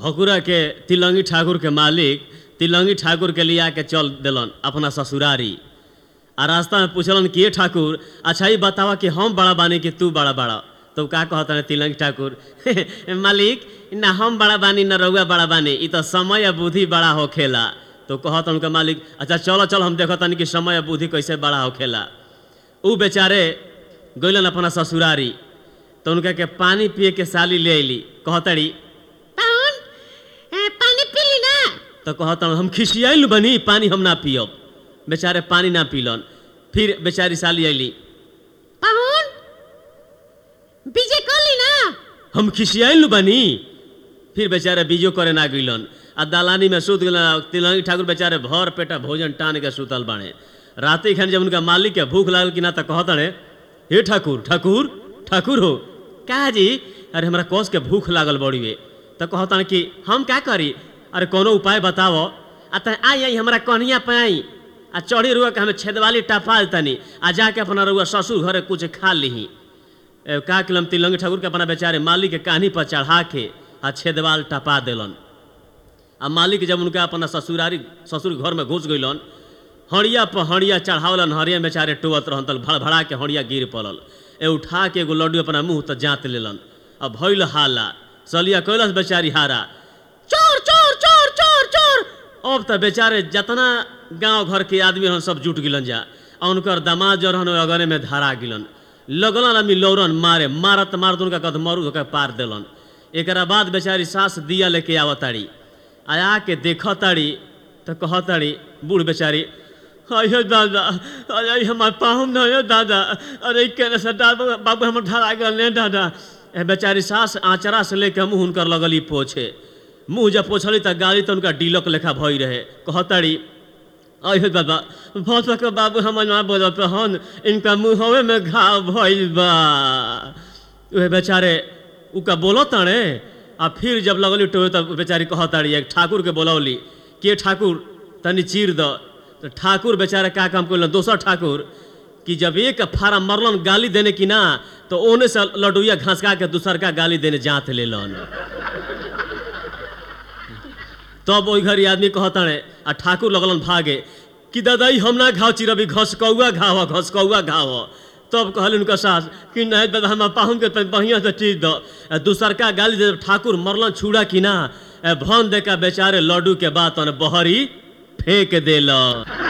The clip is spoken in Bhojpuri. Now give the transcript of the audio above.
भकुरा के तिलंगी ठाकुर के मालिक तिलंगी ठाकुर के लिया के चल दिलन अपना ससुरारी आ रास्ता में पूछलन कि ये ठाकुर अच्छा ही बतावा कि हम बड़ा बानी कि तू बड़ा बड़ा तो का कहता है तिलंगी ठाकुर मालिक ना हम बड़ा बानी ना रउआ बड़ा बानी ई तो समय आ बुद्धि बड़ा होखेला तो कहता उनका मालिक अच्छा चलो चलो हम देखो तनी कि समय आ बुद्धि कैसे बड़ा होखेला ऊ बेचारे गइलन अपना ससुरारी तो उनका के पानी पिए के साली ले अली कहतड़ी पाहुन ए, पानी पीली ना तो कहता हम खिसियाइल बनी पानी हम ना पियब बेचारे पानी ना पीलन फिर बेचारी साली अली पाहुन बीजे कली ना हम खिसियाइल बनी फिर बेचारे बीजो करे ना गइलन आ दलानी में सुत गइलन तिलंगी ठाकुर बेचारे भर पेटा भोजन टान के सुतल बाणे राति खन जब उनका मालिक के भूख लागल कि ना तो कहतड़े हे ठाकुर ठाकुर ठाकुर हो का जी अरे हमरा कोस के भूख लागल बड़ीवे तो कहतन कि हम का करी अरे कोनो उपाय बताओ आ त आई आई हमरा कन्हिया पे आई आ चढ़ी रुआ के हमें छेदवाली टपाल तनी आ जाके अपना रुआ ससुर घरे कुछ खा लीही ए, का किलम तिलंगी ठाकुर के अपना बेचारे मालिक के कान्ही पर चढ़ा के आ छेदवाल टपा देलन आ मालिक जब उनका अपना ससुरारी ससुर घर में घुस गइलन हड़िया पर हड़िया चढ़ावलन हड़िया बेचारे टोवत रहन तल भड़भड़ा के हड़िया गिर पड़ल ए उठा के एगो लड्डू अपना मुंह तक जात लेलन आ भइल हाला सलिया कैलस बेचारी हारा चोर चोर चोर चोर चोर अब त बेचारे जतना गांव घर के आदमी रहन सब जुट गिलन जा आ उनकर दामाद जो रहन अगने में धरा गिलन लगलन आदमी लौरन मारे मारत मारत उनका कद मरू होकर पार देलन एकरा बाद बेचारी सास दिया लेके आवताड़ी आ आके देखताड़ी तो कहताड़ी बूढ़ बेचारी अयो दादा अरे हमार पाहुन न अयो दादा अरे केने से दादा बाबू हमर धरा गल ने दादा ए बेचारी सास आचरा से लेके मुंह उनकर लगली पोछे मुंह जब पोछली त गाली त उनका डीलक लेखा भई रहे कहताड़ी अयो दादा भौस के बाबू हमर ना बोलत हन इनका मुंहवे में घाव भइल बा उहे बेचारे उका बोलो ताणे आ फिर जब लगली टोए तब बेचारी कहताड़ी एक ठाकुर के बोलौली के ठाकुर तनी चीर द तो ठाकुर बेचारे का काम करलन दोसर ठाकुर कि जब एक फारा मरलन गाली देने की ना तो ओने से लडुइया घसका के दूसर का गाली देने जात लेलन तब ओई घरी आदमी कहताणे आ ठाकुर लगलन भागे कि दादाई हम ना घाव चिरबी घसकौआ घाव ह, घसकौआ घाव ह। तब कहल उनका सास कि नहीं दादा हम पाहुन के तनी बढ़िया से चीज दो आ दूसर का गाली दे ठाकुर मरलन छुड़ा कि ना ए भन दे का बेचारे लड्डू के बात बहरी फेंक देलन